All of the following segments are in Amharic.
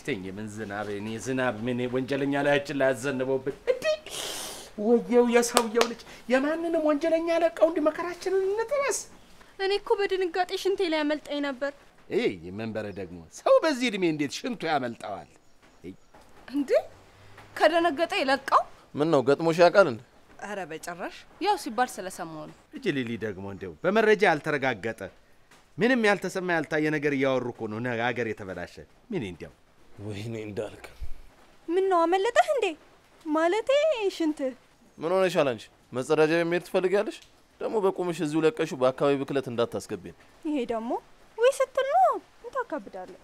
ተኝ ምን ዝናብ እኔ ዝናብ ምን ወንጀለኛ ላያችን ላይ ያዘንበውብን እንዴ! ወየው የሰውየው ልጅ የማንንም ወንጀለኛ ለቀው እንዲ መከራችንን እንጥበስ። እኔ እኮ በድንጋጤ ሽንቴ ላይ ያመልጠኝ ነበር። ይህ መንበረ ደግሞ ሰው በዚህ እድሜ እንዴት ሽንቱ ያመልጠዋል? እንዴ ከደነገጠ የለቀው? ምን ነው ገጥሞሽ ያውቃል እንዴ? ኧረ በጭራሽ ያው ሲባል ስለሰማው ነው። እጅ ሊሊ ደግሞ እንዲያው በመረጃ ያልተረጋገጠ ምንም ያልተሰማ ያልታየ ነገር እያወሩ እኮ ነው ነገ ሀገር የተበላሸ ምን እንዲያው ወይኔ እንዳልክ ምን ነው አመለጠህ እንዴ? ማለቴ ሽንትህ ምን ሆነሻል አንቺ? መጸዳጃ ቤት መሄድ ትፈልጊያለሽ? ደግሞ በቁምሽ እዚሁ ለቀሹ በአካባቢ ብክለት እንዳታስገቢን። ይሄ ደግሞ ወይ ስትል ነው እንታካብዳለህ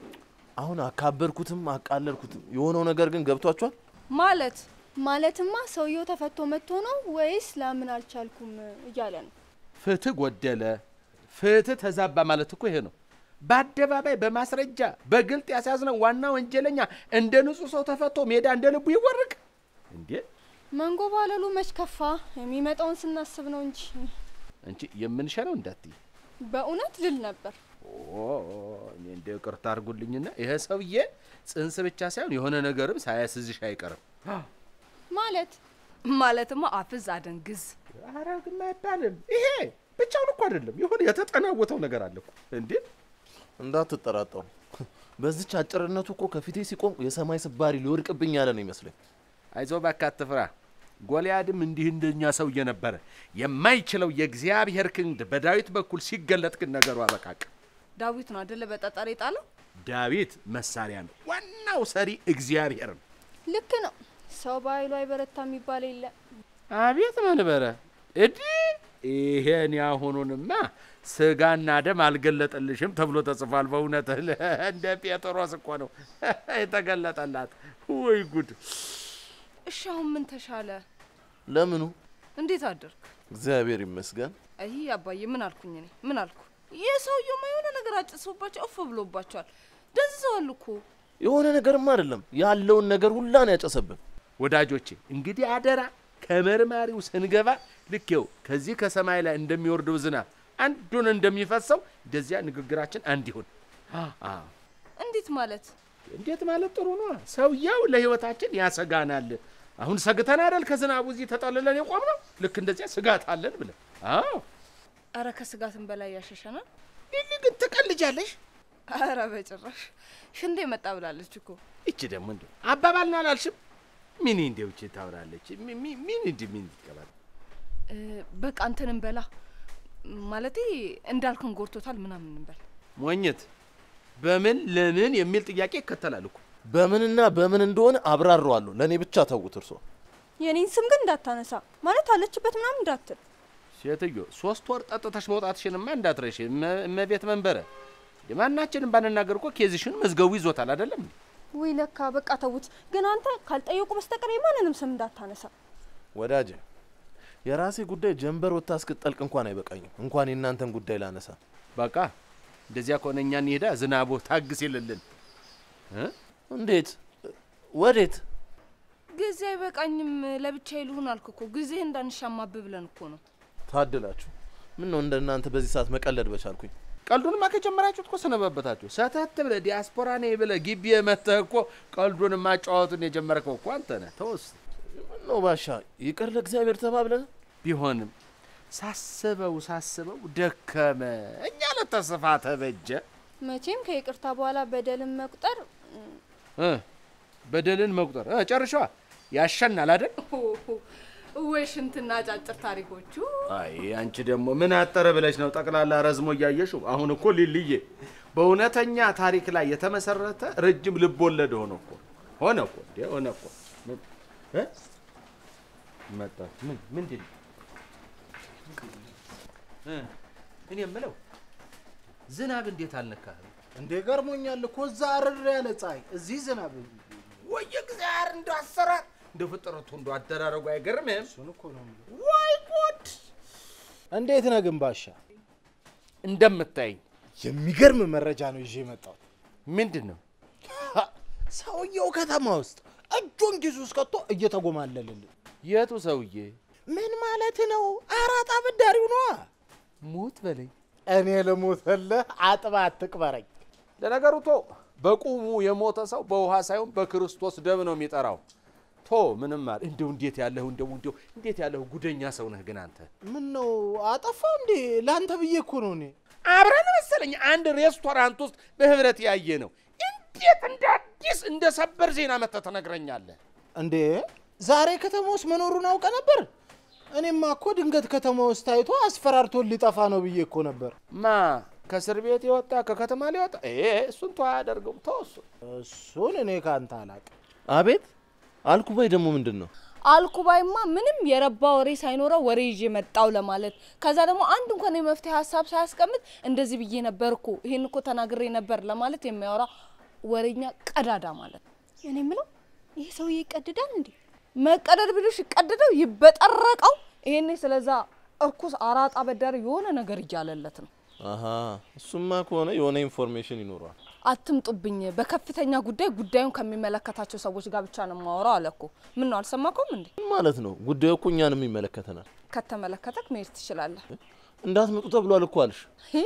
አሁን አካበድኩትም አቃለልኩትም የሆነው ነገር ግን ገብቷችኋል? ማለት ማለትማ ሰውየው ተፈቶ መጥቶ ነው ወይስ ላምን አልቻልኩም እያለ ነው። ፍትህ ጎደለ፣ ፍትህ ተዛባ ማለት እኮ ይሄ ነው። በአደባባይ በማስረጃ በግልጥ ያስያዝነው ዋና ወንጀለኛ እንደ ንጹህ ሰው ተፈቶ ሜዳ እንደ ልቡ ይወርቅ እንዴ? መንጎ ባለሉ መች ከፋ? የሚመጣውን ስናስብ ነው እንጂ አንቺ የምንሸነው እንዳትይ። በእውነት ልል ነበር። ኦ እኔ እንደ ይቅርታ አድርጉልኝና ይሄ ሰውዬ ጽንስ ብቻ ሳይሆን የሆነ ነገርም ሳያስዝሽ አይቀርም። ማለት ማለትማ አፍዝ አደንግዝ አረግም አይባልም። ይሄ ብቻውን እኮ አይደለም፣ የሆነ የተጠናወተው ነገር አለ እኮ እንዴ። እንዳትጠራጠሩ። በዚች አጭርነቱ እኮ ከፊቴ ሲቆም የሰማይ ስባሪ ሊወድቅብኝ ያለ ነው ይመስለኝ። አይዞ እባክህ አትፍራ። ጎልያድም እንዲህ እንደኛ ሰውዬ ነበረ። የማይችለው የእግዚአብሔር ክንድ በዳዊት በኩል ሲገለጥ ግን ነገሩ አበቃቅ። ዳዊት ነው አደለ በጠጠር የጣለው። ዳዊት መሳሪያ ነው፣ ዋናው ሰሪ እግዚአብሔር ነው። ልክ ነው። ሰው በኃይሉ አይበረታ የሚባል የለ። አቤት መንበረ እዲ ይሄን ያሁኑንማ ስጋና ደም አልገለጠልሽም ተብሎ ተጽፏል። በእውነት እንደ ጴጥሮስ እኮ ነው የተገለጠላት። ወይ ጉድ! እሺ አሁን ምን ተሻለ? ለምኑ? እንዴት አደርክ? እግዚአብሔር ይመስገን። አይ አባዬ ምን አልኩኝ እኔ ምን አልኩ? ይህ ሰውየውማ የሆነ ነገር አጭሶባቸው እፍ ብሎባቸዋል። ደንዝዘዋል እኮ። የሆነ ነገርማ አይደለም ያለውን ነገር ሁላ ነው ያጨሰብን። ወዳጆቼ እንግዲህ አደራ ከመርማሪው ስንገባ ልኬው ከዚህ ከሰማይ ላይ እንደሚወርደው ዝናብ አንዱን እንደሚፈሰው እንደዚያ ንግግራችን አንድ ይሁን። አዎ እንዴት ማለት? እንዴት ማለት ጥሩ ነው። ሰውየው ለህይወታችን ያሰጋናል። አሁን ሰግተን አይደል ከዝናቡ እዚህ ተጠልለን የቆም ነው። ልክ እንደዚያ ስጋት አለን ብለን። አዎ አረ ከስጋትም በላይ ያሸሸናል። ሊሊ ግን ትቀልጃለሽ። አረ በጭራሽ ሽንዴ መጣ ብላለች እኮ። ይቺ ደግሞ እንዲ አባባል ነው አላልሽም? ምን እንዲው ይቺ ታወራለች። ሚ- ሚ- ምን እንዲ ምን ይቀባል እ፣ በቃ እንትን እንበላ ማለቴ እንዳልክን ጎርቶታል ምናምን እንበል። ሞኝት በምን ለምን የሚል ጥያቄ ይከተላል እኮ። በምንና በምን እንደሆነ አብራረዋለሁ። ለእኔ ብቻ ተዉት እርሶ። የኔን ስም ግን እንዳታነሳ ማለት አለችበት ምናምን እንዳትል። ሴትዮ ሶስት ወር ጠጥተሽ መውጣትሽንማ እንዳትረሽ። እመ- እመቤት መንበረ የማናችንም ባንናገር እኮ ኬዝሽን መዝገቡ ይዞታል አይደለም እንዴ? ወይ ለካ በቃ ተዉት። ግን አንተ ካልጠየቁ በስተቀር የማንንም ስም እንዳታነሳ። ወዳጄ የራሴ ጉዳይ ጀንበር ወጥታ እስክጠልቅ እንኳን አይበቃኝም። እንኳን የእናንተን ጉዳይ ላነሳ። በቃ እንደዚያ ከሆነ እኛ እንሄዳ ዝናቡ ታግስ ይልልን እ? እንዴት? ወዴት? ጊዜ አይበቃኝም ለብቻዬ ልሁን አልክ እኮ ጊዜ እንዳንሻማብ ብለን እኮ ነው። ታድላችሁ። ምን ነው እንደ እናንተ በዚህ ሰዓት መቀለድ በቻልኩኝ። ቀልዱንማ ከጀመራችሁት እኮ ሰነበበታችሁ። ሰተት ብለህ ዲያስፖራ ነኝ ብለህ ግቢ መተህ እኮ ቀልዱን ማጫወቱን የጀመርከው እኮ አንተ ነህ። ተወስ ምን ነው ባሻ፣ ይቅር ለእግዚአብሔር ተባብለን ቢሆንም ሳስበው ሳስበው ደከመ እኛ ለተስፋ ተበጀ መቼም ከይቅርታ በኋላ በደልን መቁጠር እ በደልን መቁጠር እ ጨርሸዋ ያሸናል አይደል? ወይ ሽንትና አጫጭር ታሪኮቹ አይ አንቺ ደግሞ ምን አጠረ ብለሽ ነው ጠቅላላ ረዝሞ እያየሽው? አሁን እኮ ሊልዬ በእውነተኛ ታሪክ ላይ የተመሰረተ ረጅም ልብ ወለድ ሆነ እኮ ሆነ እኮ እንዴ ሆነ እኮ ምን እ መጣ ምን ምንድን ነው እ እኔ የምለው ዝናብ እንዴት አልነካህም? እንዴ ገርሞኛል እኮ እዛ አርር ያለ ፀሐይ፣ እዚህ ዝናብ። ወይ እግዚአብሔር እንደ አሰራር እንደ ፍጥረቱ እንደ አደራረጉ አይገርምህም? እሱን እኮ ነው የምልህ። ወይ ጉድ! እንዴት ነህ ግን ባሻ? እንደምታይኝ የሚገርም መረጃ ነው ይዤ የመጣሁት። ምንድን ነው ሀ፣ ሰውየው ከተማ ውስጥ እጁን ኪሱ ውስጥ ከቶ እየተጎማለልን። የቱ ሰውዬ? ምን ማለት ነው? አራጣ አበዳሪው ነዋ። ሙት በለኝ። እኔ ልሙትልህ፣ አጥባ አትቅበረኝ። ለነገሩ ቶ በቁሙ የሞተ ሰው በውሃ ሳይሆን በክርስቶስ ደም ነው የሚጠራው። ቶ ምንም አለ እንደው እንዴት ያለህ እንደው እንደው እንዴት ያለህ ጉደኛ ሰው ነህ ግን አንተ። ምን ነው አጠፋው እንዴ? ለአንተ ብዬ እኮ ነው እኔ። አብረን መሰለኝ አንድ ሬስቶራንት ውስጥ በህብረት ያየ ነው። እንዴት እንደ አዲስ እንደ ሰበር ዜና መጥተህ ትነግረኛለህ? እንዴ ዛሬ ከተማ ውስጥ መኖሩን አውቀ ነበር? እኔማ እኮ ድንገት ከተማ ውስጥ ታይቶ አስፈራርቶን ሊጠፋ ነው ብዬ እኮ ነበር። ማ ከእስር ቤት የወጣ ከከተማ ሊወጣ ይሄ እሱን ተው አያደርገውም። ተው እሱ እሱን እኔ ካንተ አላቅም። አቤት አልኩባይ ደግሞ ምንድን ነው? አልኩባይማ ምንም የረባ ወሬ ሳይኖረው ወሬ ይዤ መጣው ለማለት ከዛ ደግሞ አንድ እንኳን የመፍትሄ ሀሳብ ሳያስቀምጥ እንደዚህ ብዬ ነበር እኮ ይሄን እኮ ተናግሬ ነበር ለማለት የሚያወራ ወሬኛ ቀዳዳ ማለት ነው። እኔ የምለው ይሄ ሰውዬ ይቀድዳል እንዴ? መቀደድ ብሎሽ ይቀደደው ይበጠረቀው። ይሄኔ ስለዛ እርኩስ አራጣ በዳሪ የሆነ ነገር እያለለት ነው። አሀ እሱማ ከሆነ የሆነ ኢንፎርሜሽን ይኖረዋል። አትምጡብኝ፣ በከፍተኛ ጉዳይ ጉዳዩን ከሚመለከታቸው ሰዎች ጋር ብቻ ነው የማወራው አለ እኮ። ምን ነው አልሰማከውም እንዴ? ምን ማለት ነው? ጉዳዩ እኮ እኛንም ይመለከተናል። ከተመለከተክ መሄድ ትችላለህ። እንዳትመጡ ተብሏል እኮ አልሽ።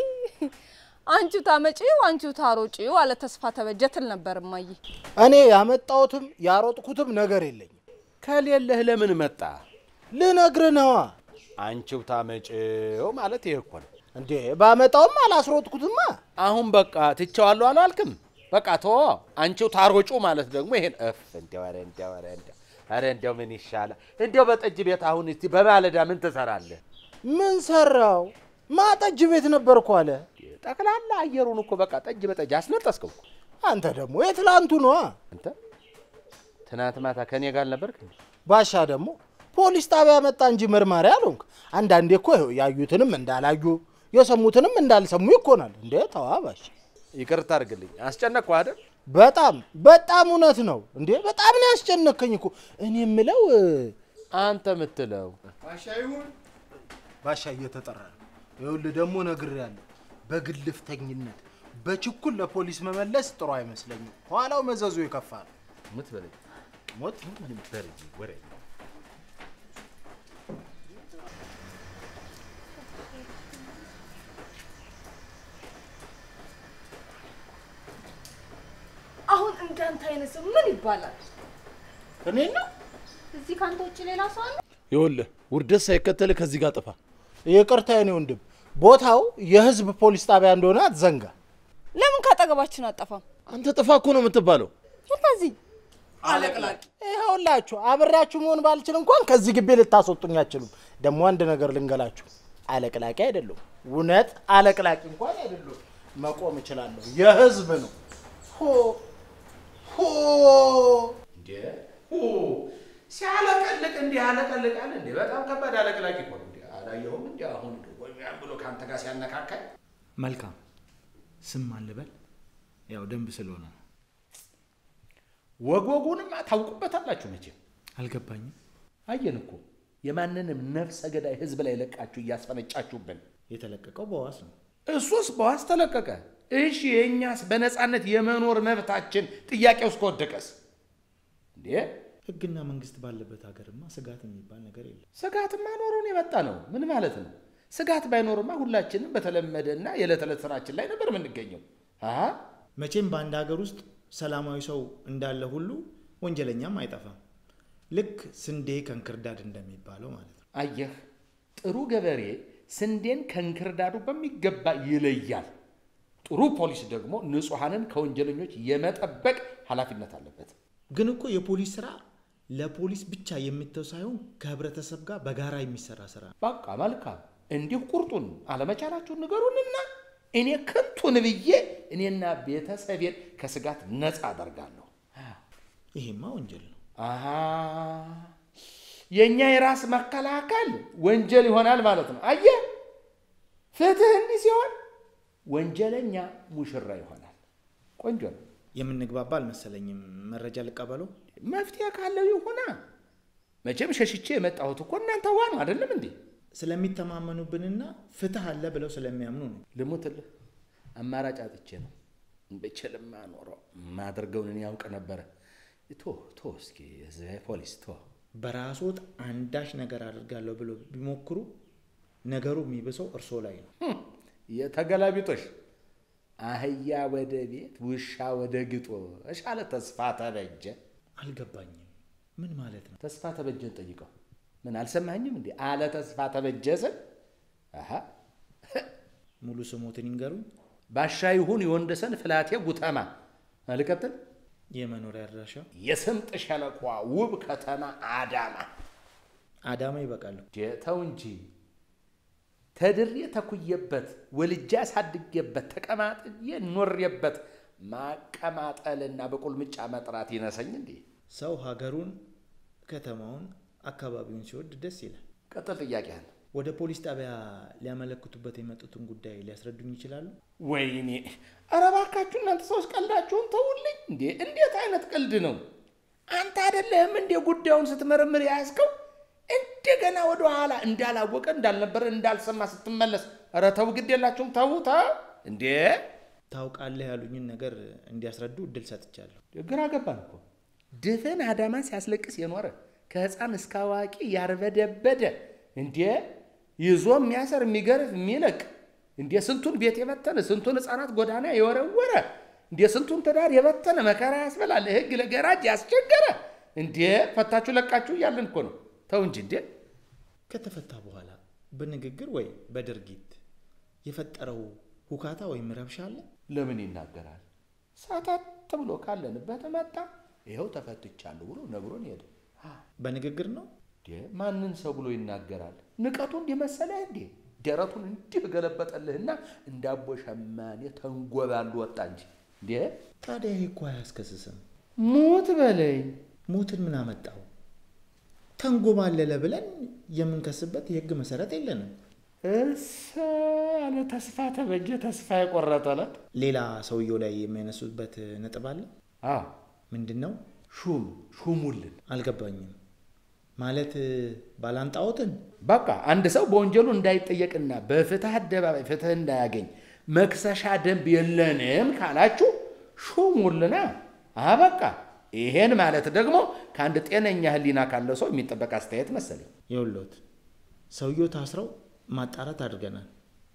አንቺው ታመጪው አንቺው ታሮጪው አለ ተስፋ ተበጀ ትል ነበር እማዬ። እኔ ያመጣሁትም ያሮጥኩትም ነገር የለኝም። ከሌለህ ለምን መጣ? ልነግርህ ነዋ። አንቺው ታመጭው ማለት ይሄ እኮ ነው። እንዴ ባመጣውም አላስሮጥኩትማ። አሁን በቃ ትቼዋለሁ አላልክም? በቃ ተወ። አንቺው ታሮጩ ማለት ደግሞ ይሄን እፍ እንዲያው ኧረ እንዲያው ኧረ እንዲያው ኧረ እንዲያው ምን ይሻላል? እንዲያው በጠጅ ቤት አሁን እስቲ በማለዳ ምን ትሰራለህ? ምን ሰራው? ማጠጅ ቤት ነበርኩ አለ። ጠቅላላ አየሩን እኮ በቃ ጠጅ በጠጅ አስነጠስከው እኮ። አንተ ደግሞ የትላንቱ ነዋ። አንተ ትናንት ማታ ከኔ ጋር ነበርክ? ባሻ ደግሞ ፖሊስ ጣቢያ መጣ እንጂ መርማሪ አልሆንክ። አንዳንዴ እኮ ይኸው ያዩትንም እንዳላዩ የሰሙትንም እንዳልሰሙ ይኮናል። እንዴ ተዋ ባሻ። ይቅርታ አድርግልኝ፣ አስጨነቅኩህ አይደል? በጣም በጣም እውነት ነው። እንዴ በጣም ነው ያስጨነከኝ እኮ። እኔ የምለው አንተ የምትለው ባሻ እየተጠራ ነው። ይኸውልህ ደግሞ ነግሬያለሁ። በግልፍተኝነት በችኩል ለፖሊስ መመለስ ጥሩ አይመስለኝም። ኋላው መዘዙ የከፋ ነው። ምትበለኝ ሞት በርጂ ወሬ አሁን እንዳንተ አይነት ሰው ምን ይባላል? እኔ ነው እዚህ ካንተ ውጭ ሌላ ሰው አለ? ይኸውልህ ውርደት ሳይከተልህ ከዚህ ጋር ጥፋ። ይቅርታ የኔ ወንድም፣ ቦታው የህዝብ ፖሊስ ጣቢያ እንደሆነ አትዘንጋ። ለምን ካጠገባችን አጠፋም? አንተ ጥፋ እኮ ነው የምትባለው። ስለዚህ አለቅላቂ ይኸውላችሁ አብሬያችሁ መሆን ባልችል እንኳን ከዚህ ግቢ ልታስወጡኝ አትችሉም። ደግሞ አንድ ነገር ልንገላችሁ፣ አለቅላቂ አይደለሁም። እውነት አለቅላቂ እንኳን አይደለሁም። መቆም እችላለሁ። የህዝብ ነው። ሆ ሆ ሲያለቀልቅ እንዲህ ያለቀልቃል እንዴ? በጣም ከባድ አለቅላቂ እኮ ነው። እንዴ አላየሁም እንዴ? አሁን ወይ ብሎ ከአንተ ጋር ሲያነካካል መልካም ስም ማን ልበል? ያው ደንብ ስለሆነ ነው። ወግ ወጉንም ታውቁበታላችሁ መቼም። አልገባኝም። አየን እኮ የማንንም ነፍሰ ገዳይ ህዝብ ላይ ለቃችሁ እያስፈነጫችሁብን። የተለቀቀው በዋስ ነው። እሱስ በዋስ ተለቀቀ። እሺ የእኛስ በነፃነት የመኖር መብታችን ጥያቄ ውስጥ ከወደቀስ እንዴ? ህግና መንግስት ባለበት ሀገርማ ስጋት የሚባል ነገር የለም። ስጋትማ ኖሮን የመጣ ነው። ምን ማለት ነው? ስጋት ባይኖርማ ሁላችንም በተለመደና የዕለት ዕለት ስራችን ላይ ነበር የምንገኘው። አሀ መቼም በአንድ ሀገር ውስጥ ሰላማዊ ሰው እንዳለ ሁሉ ወንጀለኛም አይጠፋም። ልክ ስንዴ ከእንክርዳድ እንደሚባለው ማለት ነው። አየህ፣ ጥሩ ገበሬ ስንዴን ከእንክርዳዱ በሚገባ ይለያል። ጥሩ ፖሊስ ደግሞ ንጹሐንን ከወንጀለኞች የመጠበቅ ኃላፊነት አለበት። ግን እኮ የፖሊስ ስራ ለፖሊስ ብቻ የሚተው ሳይሆን ከህብረተሰብ ጋር በጋራ የሚሰራ ስራ ነው። በቃ መልካም፣ እንዲሁ ቁርጡን አለመቻላችሁን ንገሩንና እኔ ከንቱን ብዬ እኔና ቤተሰቤን ከስጋት ነፃ አደርጋለሁ። ይሄማ ወንጀል ነው። አሃ የእኛ የራስ መከላከል ወንጀል ይሆናል ማለት ነው። አየህ፣ ፍትህ እንዲህ ሲሆን ወንጀለኛ ሙሽራ ይሆናል። ቆንጆ ነው። የምንግባባ አልመሰለኝም። መረጃ ልቀበለው። መፍትሄ ካለው ይሁና። መቼም ሸሽቼ የመጣሁት እኮ እናንተ ዋ ነው አይደለም እንዴ? ስለሚተማመኑብንና ፍትህ አለ ብለው ስለሚያምኑ ነው። ልሙትልህ፣ አማራጭ አጥቼ ነው። ብችልማ ኖሮ ማደርገውን እኔ ያውቅ ነበረ። ቶ ቶ እስኪ እዚህ ፖሊስ ቶ በራስዎት አንዳች ነገር አድርጋለሁ ብሎ ቢሞክሩ ነገሩ የሚብሰው እርሶ ላይ ነው። ህም፣ የተገላቢጦሽ አህያ ወደ ቤት ውሻ ወደ ግጦሽ አለ ተስፋ ተበጀ። አልገባኝም። ምን ማለት ነው? ተስፋ ተበጀን ጠይቀው። ምን አልሰማኝም እንዴ? አለ ተስፋ ተበጀ ስል አሃ ሙሉ ስሞትን ይንገሩኝ። ባሻ ይሁን የወንደሰን ፍላቴ ጉተማ አልቀጥል የመኖሪያ አድራሻ የስምጥ ሸለቋ ውብ ከተማ አዳማ። አዳማ ይበቃለሁ። ተው እንጂ ተድሬ ተኩየበት ወልጄ አሳድጌበት ተቀማጥዬ ኖሬበት ማቀማጠልና በቁልምጫ መጥራት ይነሰኝ እንዴ? ሰው ሀገሩን፣ ከተማውን፣ አካባቢውን ሲወድ ደስ ይላል። ቀጥል ጥያቄህን። ወደ ፖሊስ ጣቢያ ሊያመለክቱበት የመጡትን ጉዳይ ሊያስረዱኝ ይችላሉ? ወይኔ ኧረ እባካችሁ እናንተ ሰዎች ቀልዳችሁን ተውልኝ እንዴ! እንዴት አይነት ቀልድ ነው? አንተ አይደለህም እንዴ ጉዳዩን ስትመረምር የያዝከው? እንደገና ወደ ኋላ እንዳላወቀ እንዳልነበረ እንዳልሰማ ስትመለስ፣ ኧረ ተው፣ ግድ የላችሁም ተው፣ ተው እንዴ! ታውቃለህ ያሉኝን ነገር እንዲያስረዱ እድል ሰጥቻለሁ። ግራ ገባን እኮ ድፍን አዳማን ሲያስለቅስ የኖረ ከህፃን እስከ አዋቂ ያርበደበደ እንዴ ይዞ የሚያሰር የሚገርፍ የሚለቅ እንዴ ስንቱን ቤት የበተነ ስንቱን ህፃናት ጎዳና የወረወረ እንዴ ስንቱን ትዳር የበተነ መከራ ያስበላል ህግ ለገራጅ ያስቸገረ እንዴ ፈታችሁ ለቃችሁ እያለን እኮ ነው። ተው እንጂ እንዴ ከተፈታ በኋላ በንግግር ወይ በድርጊት የፈጠረው ሁካታ ወይም ረብሻ አለ? ለምን ይናገራል? ሳታት ብሎ ካለንበት መጣ። ይኸው ተፈትቻለሁ ብሎ ነግሮን ሄደ። በንግግር ነው። እንዴ ማንን ሰው ብሎ ይናገራል? ንቀቱ እንዲህ መሰለህ እንዴ? ደረቱን እንዲህ ገለበጠልህና እንዳቦ ሸማኔ ተንጎባሉ ወጣ እንጂ እንዴ ታዲያ ይህ እኮ አያስከስስም። ሞት በለኝ። ሞትን ምን አመጣው? ተንጎባለለ ብለን የምንከስበት የህግ መሰረት የለንም። እሰ ያለ ተስፋ ተበጀ ተስፋ የቆረጠለት ሌላ ሰውየው ላይ የሚያነሱበት ነጥብ አለ። አዎ ምንድን ነው? ሹም ሹሙልን። አልገባኝም። ማለት ባላንጣዎትን በቃ አንድ ሰው በወንጀሉ እንዳይጠየቅና በፍትህ አደባባይ ፍትህ እንዳያገኝ መክሰሻ ደንብ የለንም ካላችሁ ሹሙልና አበቃ። ይሄን ማለት ደግሞ ከአንድ ጤነኛ ህሊና ካለው ሰው የሚጠበቅ አስተያየት መሰለኝ። የውሎት ሰውየው ታስረው ማጣራት አድርገናል፣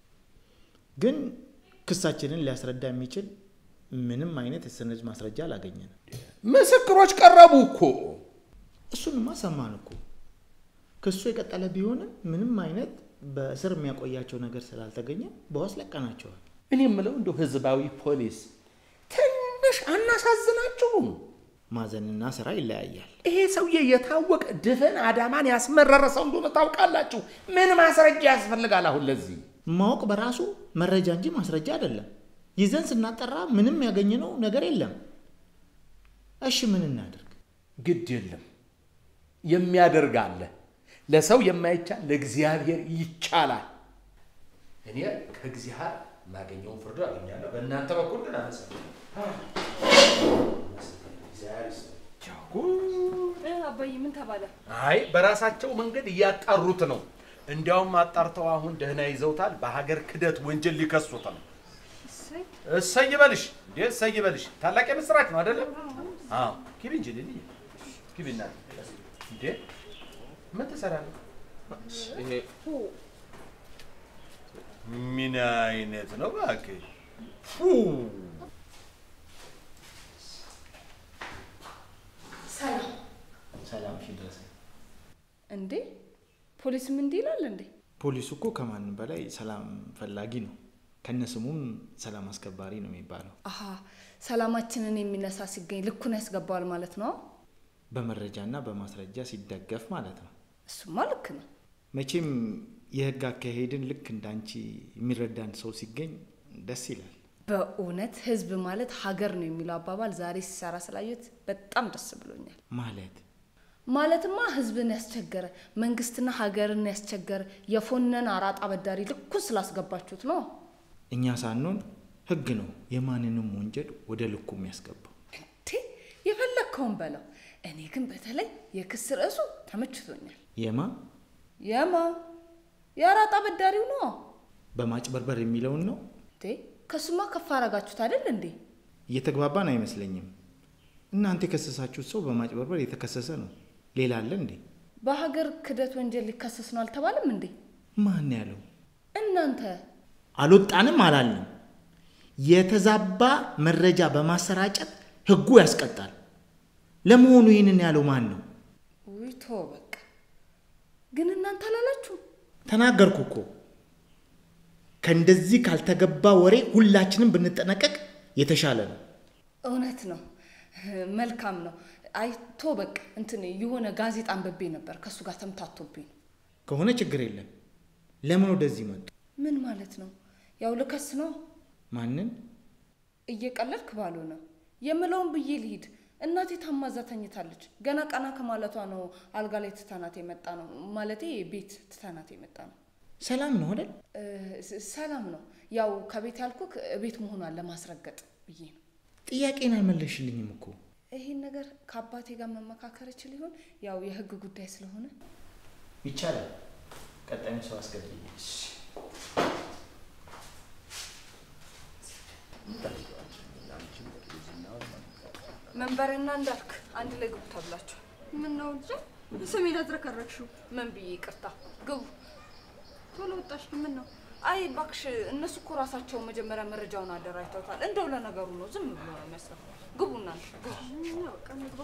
ግን ክሳችንን ሊያስረዳ የሚችል ምንም አይነት የሰነድ ማስረጃ አላገኘንም። ምስክሮች ቀረቡ እኮ። እሱንማ ሰማን እኮ። ክሱ የቀጠለ ቢሆንም ምንም አይነት በእስር የሚያቆያቸው ነገር ስላልተገኘ በዋስ ለቀናቸዋል። እኔ የምለው እንደው ህዝባዊ ፖሊስ ትንሽ አናሳዝናችሁም? ማዘንና ስራ ይለያያል። ይሄ ሰውዬ የታወቀ ድፍን አዳማን ያስመረረ ሰው እንደሆነ ታውቃላችሁ። ምን ማስረጃ ያስፈልጋል አሁን ለዚህ? ማወቅ በራሱ መረጃ እንጂ ማስረጃ አይደለም። ይዘን ስናጠራ ምንም ያገኘነው ነገር የለም። እሺ ምን እናድርግ? ግድ የለም የሚያደርግ አለ። ለሰው የማይቻል ለእግዚአብሔር ይቻላል። እኔ ከእግዚአብሔር የማገኘውን ፍርድ አገኛለሁ። በእናንተ በኩል ግን አመሰ አባዬ ምን ተባለ? አይ በራሳቸው መንገድ እያጣሩት ነው። እንዲያውም አጣርተው አሁን ደህና ይዘውታል። በሀገር ክደት ወንጀል ሊከሱት ነው። እሰይ እሰይ በልሽ እንዴ! እሰይ በልሽ። ታላቅ የምስራች ነው አይደለም? አዎ ግቢ እንጂ ልልኝ ግቢ እና እንዴ ምን ትሰራለህ? ይሄ ምን አይነት ነው እባክህ? ፉ ሰላም ሰላም ሺ ድረስ እንዴ ፖሊስም እንዲህ ይላል እንዴ? ፖሊሱ እኮ ከማንም በላይ ሰላም ፈላጊ ነው። ከነስሙም ሰላም አስከባሪ ነው የሚባለው። አሀ ሰላማችንን የሚነሳ ሲገኝ ልኩን ያስገባዋል ማለት ነው። በመረጃና በማስረጃ ሲደገፍ ማለት ነው። እሱማ ልክ ነው። መቼም የህግ አካሄድን ልክ እንዳንቺ የሚረዳን ሰው ሲገኝ ደስ ይላል። በእውነት ህዝብ ማለት ሀገር ነው የሚለው አባባል ዛሬ ሲሰራ ስላየሁት በጣም ደስ ብሎኛል። ማለት ማለትማ ህዝብን ያስቸገረ መንግስትና ሀገርን ያስቸገረ የፎነን አራጣ አበዳሪ ልኩን ስላስገባችሁት ነው። እኛ ሳንሆን ህግ ነው የማንንም ወንጀል ወደ ልኩ የሚያስገባው። ቴ የፈለግከውን በለው። እኔ ግን በተለይ የክስ ርዕሱ ተመችቶኛል። የማ የማ የአራጣ አበዳሪው ነው። በማጭበርበር የሚለውን ነው። ቴ ከሱማ ከፍ አረጋችሁት አይደል እንዴ? እየተግባባን አይመስለኝም። እናንተ የከሰሳችሁት ሰው በማጭበርበር የተከሰሰ ነው። ሌላ አለ እንዴ? በሀገር ክደት ወንጀል ሊከሰስ ነው አልተባለም እንዴ? ማን ያለው? እናንተ አልወጣንም አላልንም። የተዛባ መረጃ በማሰራጨት ህጉ ያስቀጣል። ለመሆኑ ይህንን ያለው ማን ነው? ውይ ተው በቃ። ግን እናንተ አላላችሁ? ተናገርኩ እኮ። ከእንደዚህ ካልተገባ ወሬ ሁላችንም ብንጠነቀቅ የተሻለ ነው። እውነት ነው። መልካም ነው። አይ ቶ በቃ እንትን የሆነ ጋዜጣ አንብቤ ነበር ከእሱ ጋር ተምታቶብኝ ነው። ከሆነ ችግር የለም። ለምን ወደዚህ መጡ? ምን ማለት ነው? ያው ልከስ ነው። ማንን? እየቀለድክ ባልሆነ የምለውን ብዬ ልሂድ። እናቴ ታማዛ ተኝታለች። ገና ቀና ከማለቷ ነው አልጋ ላይ ትተናት የመጣ ነው። ማለቴ ቤት ትተናት የመጣ ነው። ሰላም ነው አይደል? እ፣ ስ- ሰላም ነው። ያው ከቤት ያልኩክ ቤት መሆኗን ለማስረገጥ ብዬ ነው። ጥያቄን አልመለሽልኝም እኮ። ይሄን ነገር ከአባቴ ጋር መመካከር እችል ይሆን? ያው የህግ ጉዳይ ስለሆነ ይቻላል። ቀጣዩን ሰው አስገብኝ። መንበርና እንዳልክ አንድ ላይ ግቡ ተብላችኋል። ምን ነው ልጄ ስሜን አዝረከረክሽው? ምን ብዬ ይቅርታ ግቡ። ቶሎ ወጣሽ። ምን ነው አይ እባክሽ፣ እነሱ እኮ ራሳቸው መጀመሪያ መረጃውን አደራጅተውታል። እንደው ለነገሩ ነው፣ ዝም ብሎ ነው የሚመስለው። ግቡ እናንተ ግቡ። ያው በቃ እንግባ።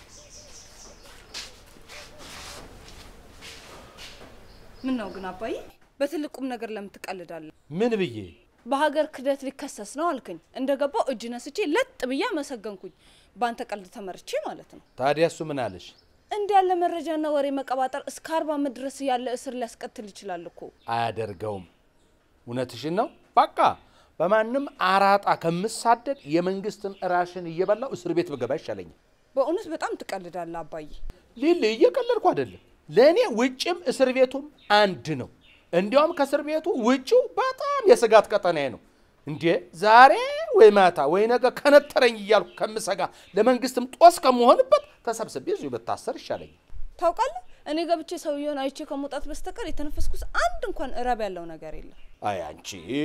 ምን ነው ግን አባዬ፣ በትልቁም ነገር ለምን ትቀልዳለህ? ምን ብዬ በሀገር ክህደት ሊከሰስ ነው አልከኝ። እንደገባው እጅ ነስቼ ለጥ ብዬ አመሰገንኩኝ። በአንተ ቀልድ ተመርቼ ማለት ነው። ታዲያ እሱ ምን አለሽ? እንዲህ ያለ መረጃና ወሬ መቀባጠር እስከ አርባ ዓመት ድረስ ያለ እስር ሊያስቀትል ይችላል እኮ። አያደርገውም። እውነትሽን ነው። በቃ በማንም አራጣ ከምሳደድ የመንግስትን ራሽን እየበላው እስር ቤት ብገባ ይሻለኛል። በእውነት በጣም ትቀልዳለህ አባዬ። ሊል እየቀለድኩ አይደለም። ለእኔ ውጭም እስር ቤቱም አንድ ነው። እንዲያውም ከእስር ቤቱ ውጭው በጣም የስጋት ቀጠናዬ ነው። እንዴ ዛሬ ወይ ማታ ወይ ነገ ከነጠረኝ እያልኩ ከምሰጋ ለመንግስትም ጦስ ከመሆንበት ተሰብስቤ እዚሁ ብታሰር ይሻለኛል። ታውቃለህ፣ እኔ ገብቼ ሰውየውን አይቼ ከመውጣት በስተቀር የተነፈስኩት አንድ እንኳን እረብ ያለው ነገር የለም። አይ አንቺ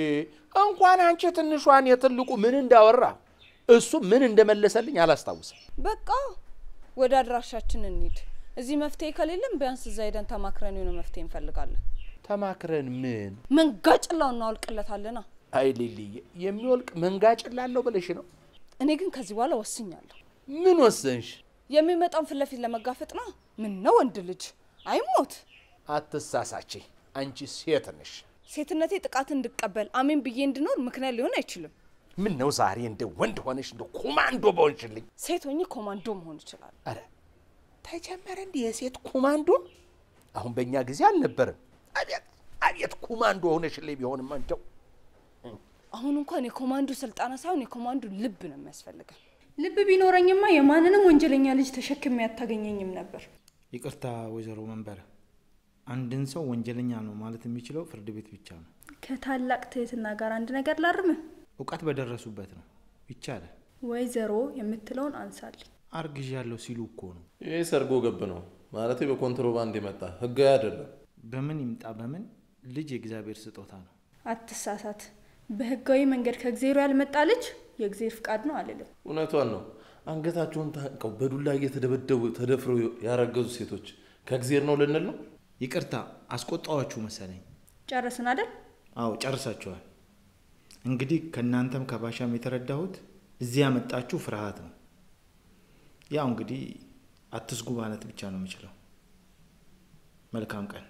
እንኳን አንቺ ትንሿን የትልቁ ምን እንዳወራ እሱ ምን እንደመለሰልኝ አላስታውስም። በቃ ወደ አድራሻችን እንሂድ። እዚህ መፍትሄ ከሌለም ቢያንስ እዛ ሄደን ተማክረን የሆነ መፍትሄ እንፈልጋለን። ተማክረን ምን መንጋጭላው እናወልቅለታለና። አይ ሊልዬ የሚወልቅ መንጋጭ ላለው ብለሽ ነው? እኔ ግን ከዚህ በኋላ ወስኛለሁ። ምን ወሰንሽ? የሚመጣውን ፊት ለፊት ለመጋፈጥ ነው። ምን ነው ወንድ ልጅ አይሞት። አትሳሳቺ፣ አንቺ ሴት ነሽ። ሴትነቴ ጥቃት እንድቀበል አሜን ብዬ እንድኖር ምክንያት ሊሆን አይችልም። ምን ነው ዛሬ እንደ ወንድ ሆነሽ እንደ ኮማንዶ በሆንሽልኝ። ሴት ሆኜ ኮማንዶ መሆን ይችላል። አረ ተጀመረ እንዲህ የሴት ኮማንዶ? አሁን በእኛ ጊዜ አልነበረም። አቤት አቤት ኮማንዶ ሆነሽልኝ ቢሆንማ እንደው አሁን እንኳን የኮማንዶ ስልጠና ሳይሆን የኮማንዶ ልብ ነው የሚያስፈልገን። ልብ ቢኖረኝማ የማንንም ወንጀለኛ ልጅ ተሸክሜ አታገኘኝም ነበር። ይቅርታ ወይዘሮ መንበረ፣ አንድን ሰው ወንጀለኛ ነው ማለት የሚችለው ፍርድ ቤት ብቻ ነው። ከታላቅ ትህትና ጋር አንድ ነገር ላርምህ። እውቀት በደረሱበት ነው ይቻላል። ወይዘሮ የምትለውን አንሳልኝ። አርግዣለሁ ሲሉ እኮ ነው። ይህ ሰርጎ ገብ ነው ማለት በኮንትሮባንድ የመጣ ህጋዊ አይደለም። በምን ይምጣ በምን ልጅ የእግዚአብሔር ስጦታ ነው። አትሳሳት። በህጋዊ መንገድ ከእግዜሩ ያልመጣ ልጅ የእግዜር ፍቃድ ነው አልልም። እውነቷን ነው። አንገታቸውን ታንቀው በዱላ እየተደበደቡ ተደፍረው ያረገዙ ሴቶች ከእግዜር ነው ልንል ነው? ይቅርታ አስቆጣዋችሁ መሰለኝ። ጨረስን አይደል? አዎ ጨርሳችኋል። እንግዲህ ከእናንተም ከባሻም የተረዳሁት እዚህ ያመጣችሁ ፍርሃት ነው። ያው እንግዲህ አትስጉ ማለት ብቻ ነው የምችለው። መልካም ቀን።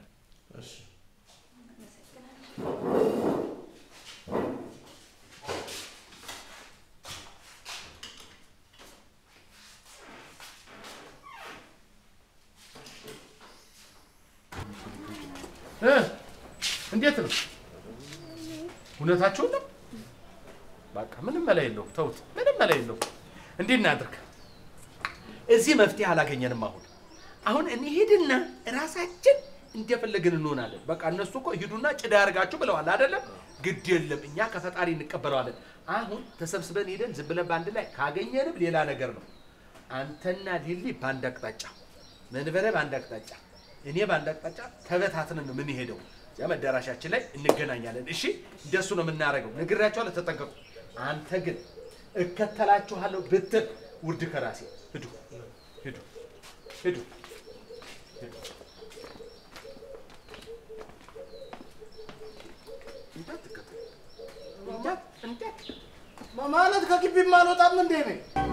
እ እንዴት ነው እውነታችሁን ነው? በቃ ምንም መላ የለውም። ተውት፣ ምንም መላ የለውም። እንዴት እናድርግ? እዚህ መፍትሄ አላገኘንም። አሁን አሁን እንሂድና ራሳችን እንደፈለግን እንሆናለን። በቃ እነሱ እኮ ሂዱና ጭዳ ያርጋችሁ ብለዋል አይደለም? ግድ የለም እኛ ከፈጣሪ እንቀበለዋለን። አሁን ተሰብስበን ሄደን ዝም ብለን በአንድ ላይ ካገኘንም ሌላ ነገር ነው። አንተና ሊሊ በአንድ አቅጣጫ፣ መንበረ በአንድ አቅጣጫ፣ እኔ በአንድ አቅጣጫ ተበታትነን ነው የምንሄደው። እዚያ መዳራሻችን ላይ እንገናኛለን። እሺ፣ እንደሱ ነው የምናደርገው። ነግሬያቸዋለሁ፣ ተጠንቀቁ። አንተ ግን እከተላችኋለሁ ብትል ውርድ ከራሴ ሂዱ፣ ሂዱ፣ ሂዱ። እንዳትከተሉ እንዳት እንዳት ማለት ከግቢም አልወጣም እንዴ ነኝ